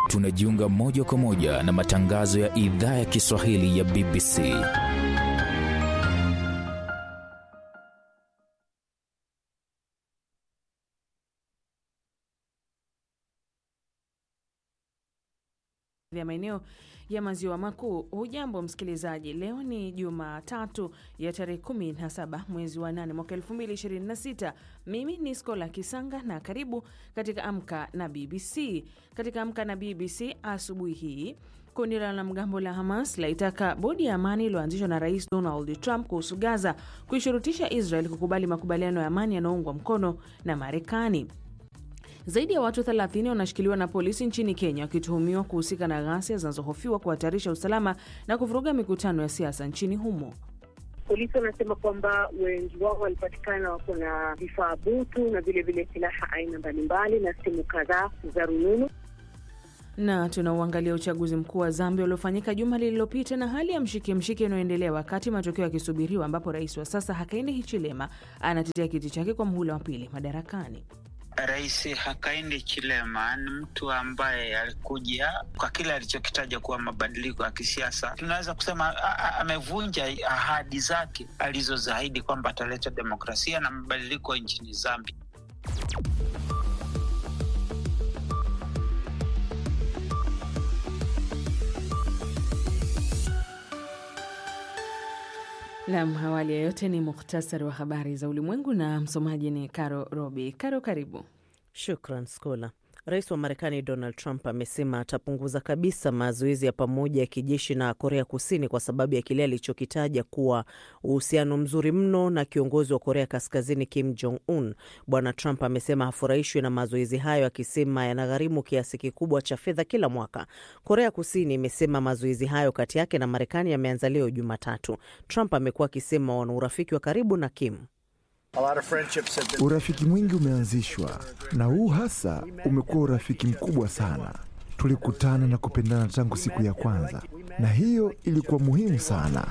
tunajiunga moja kwa moja na matangazo ya idhaa ya Kiswahili ya BBC. vya maeneo ya maziwa makuu. Hujambo msikilizaji, leo ni Jumatatu ya tarehe 17 mwezi wa 8 mwaka 2026. Mimi ni Skola Kisanga na karibu katika Amka na BBC. Katika Amka na BBC asubuhi hii Kundi la wanamgambo la Hamas laitaka bodi ya amani iliyoanzishwa na Rais Donald Trump kuhusu Gaza kuishurutisha Israel kukubali makubaliano ya amani yanayoungwa mkono na Marekani. Zaidi ya watu 30 wanashikiliwa na polisi nchini Kenya wakituhumiwa kuhusika na ghasia zinazohofiwa kuhatarisha usalama na kuvuruga mikutano ya siasa nchini humo. Polisi wanasema kwamba wengi wao walipatikana wako na vifaa butu na vilevile silaha aina mbalimbali na simu kadhaa za rununu na tunauangalia uchaguzi mkuu wa Zambia uliofanyika juma lililopita na hali ya mshike mshike inayoendelea wakati matokeo yakisubiriwa, ambapo rais wa sasa Hakainde Hichilema anatetea kiti chake kwa muhula wa pili madarakani. Rais Hakainde Hichilema ni mtu ambaye alikuja kwa kile alichokitaja kuwa mabadiliko ya kisiasa. Tunaweza kusema amevunja ahadi zake alizozaahidi kwamba ataleta demokrasia na mabadiliko nchini Zambia. Nam, awali ya yote ni muhtasari wa habari za ulimwengu na msomaji ni Karo Robi. Karo, karibu. Shukran Skola. Rais wa Marekani Donald Trump amesema atapunguza kabisa mazoezi ya pamoja ya kijeshi na Korea Kusini kwa sababu ya kile alichokitaja kuwa uhusiano mzuri mno na kiongozi wa Korea Kaskazini Kim Jong Un. Bwana Trump amesema hafurahishwi na mazoezi hayo, akisema yanagharimu kiasi kikubwa cha fedha kila mwaka. Korea Kusini imesema mazoezi hayo kati yake na Marekani yameanza leo Jumatatu. Trump amekuwa akisema wana urafiki wa karibu na Kim. Urafiki mwingi umeanzishwa na huu hasa umekuwa urafiki mkubwa sana. Tulikutana na kupendana tangu siku ya kwanza, na hiyo ilikuwa muhimu sana.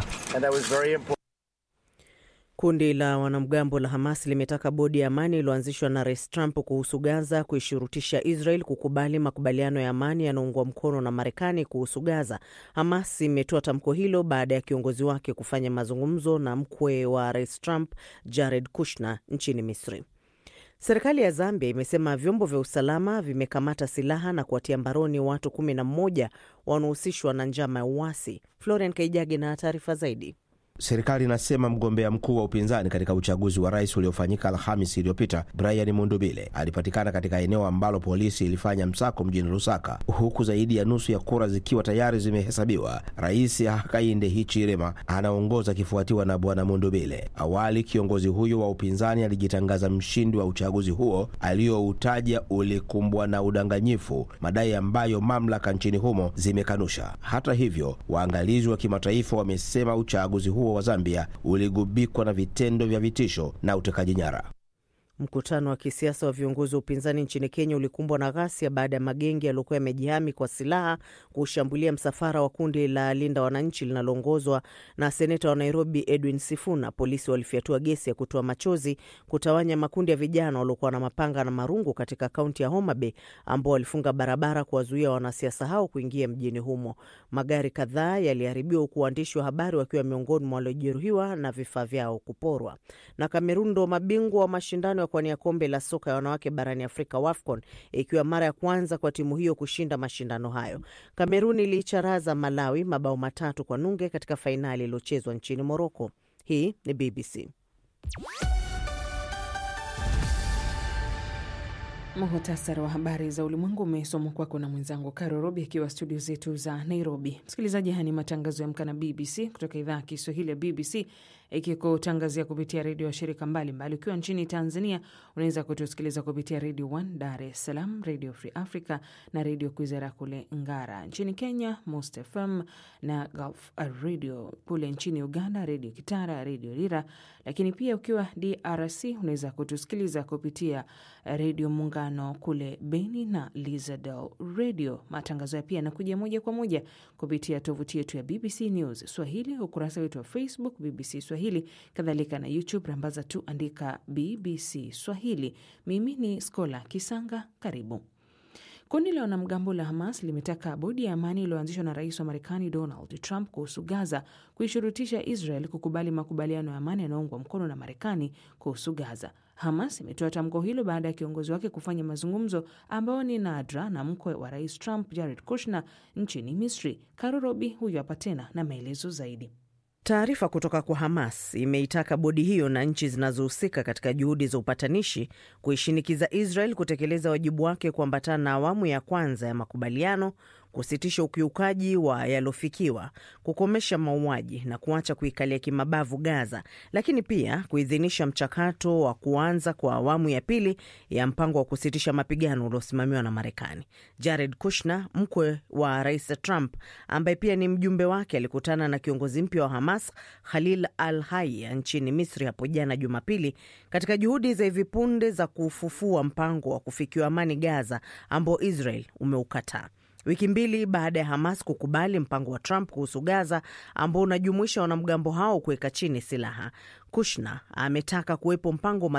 Kundi la wanamgambo la Hamas limetaka bodi ya amani iliyoanzishwa na Rais Trump kuhusu Gaza kuishurutisha Israel kukubali makubaliano ya amani yanaungwa mkono na Marekani kuhusu Gaza. Hamas imetoa tamko hilo baada ya kiongozi wake kufanya mazungumzo na mkwe wa Rais Trump, Jared Kushner, nchini Misri. Serikali ya Zambia imesema vyombo vya usalama vimekamata silaha na kuwatia mbaroni watu kumi na mmoja wanaohusishwa na njama ya uasi. Florian Kaijage na taarifa zaidi. Serikali inasema mgombea mkuu wa upinzani katika uchaguzi wa rais uliofanyika Alhamis iliyopita Brian Mundubile alipatikana katika eneo ambalo polisi ilifanya msako mjini Lusaka, huku zaidi ya nusu ya kura zikiwa tayari zimehesabiwa. Rais Hakainde Hichilema anaongoza akifuatiwa na bwana Mundubile. Awali kiongozi huyo wa upinzani alijitangaza mshindi wa uchaguzi huo aliyoutaja ulikumbwa na udanganyifu, madai ambayo mamlaka nchini humo zimekanusha. Hata hivyo, waangalizi wa kimataifa wamesema uchaguzi huo wa Zambia uligubikwa na vitendo vya vitisho na utekaji nyara. Mkutano wa kisiasa wa viongozi wa upinzani nchini Kenya ulikumbwa na ghasia baada ya magenge yaliyokuwa yamejihami kwa silaha kushambulia msafara wa kundi la Linda Wananchi linaloongozwa na seneta wa Nairobi Edwin Sifuna. Polisi walifyatua gesi ya kutoa machozi kutawanya makundi ya vijana waliokuwa na mapanga na marungu katika kaunti ya Homa Bay, ambao walifunga barabara kuwazuia wanasiasa hao kuingia mjini humo. Magari kadhaa yaliharibiwa, huku waandishi wa habari wakiwa miongoni mwa waliojeruhiwa na vifaa vyao kuporwa. Na Kamerun ndo mabingwa wa mashindano kuwania kombe la soka ya wanawake barani Afrika, WAFCON, ikiwa mara ya kwanza kwa timu hiyo kushinda mashindano hayo. Kamerun iliicharaza Malawi mabao matatu kwa nunge katika fainali iliyochezwa nchini Moroko. Hii ni BBC. Muhtasari wa habari za ulimwengu umesomwa kwako na mwenzangu Karo Robi akiwa studio zetu za Nairobi. Msikilizaji, haya ni matangazo ya Amka na BBC kutoka idhaa ya Kiswahili ya BBC ikikutangazia kupitia redio ya shirika mbalimbali. Ukiwa nchini Tanzania unaweza kutusikiliza kupitia redio 1 Dar es Salaam, redio Free Africa na redio Kwizera kule Ngara. Nchini Kenya, Most FM na Gulf Radio. Kule nchini Uganda, redio Kitara, redio Lira. Lakini pia ukiwa DRC unaweza kutusikiliza kupitia redio Muungano kule Beni na Lizadel Radio. Matangazo ya pia yanakuja moja kwa moja kupitia tovuti yetu ya BBC News Swahili, ukurasa wetu wa Facebook BBC Swahili, kadhalika na YouTube rambaza tu andika BBC Swahili. Mimi ni Skola Kisanga, karibu. Kundi la wanamgambo la Hamas limetaka bodi ya amani iliyoanzishwa na rais wa Marekani Donald Trump kuhusu Gaza kuishurutisha Israel kukubali makubaliano ya amani yanayoungwa mkono na Marekani kuhusu Gaza. Hamas imetoa tamko hilo baada ya kiongozi wake kufanya mazungumzo ambayo ni nadra na mkwe wa rais Trump, Jared Kushner, nchini Misri. Karo Robi huyu hapa tena na maelezo zaidi. Taarifa kutoka kwa Hamas imeitaka bodi hiyo na nchi zinazohusika katika juhudi za upatanishi kuishinikiza Israel kutekeleza wajibu wake kuambatana na awamu ya kwanza ya makubaliano, kusitisha ukiukaji wa yaliofikiwa, kukomesha mauaji na kuacha kuikalia kimabavu Gaza, lakini pia kuidhinisha mchakato wa kuanza kwa awamu ya pili ya mpango wa kusitisha mapigano uliosimamiwa na Marekani. Jared Kushner, mkwe wa rais Trump, ambaye pia ni mjumbe wake, alikutana na kiongozi mpya wa Hamas Khalil al Haya nchini Misri hapo jana Jumapili, katika juhudi za hivi punde za kufufua mpango wa kufikiwa amani Gaza ambao Israel umeukataa wiki mbili baada ya Hamas kukubali mpango wa Trump kuhusu Gaza ambao unajumuisha wanamgambo hao kuweka chini silaha. Kushner ametaka kuwepo mpango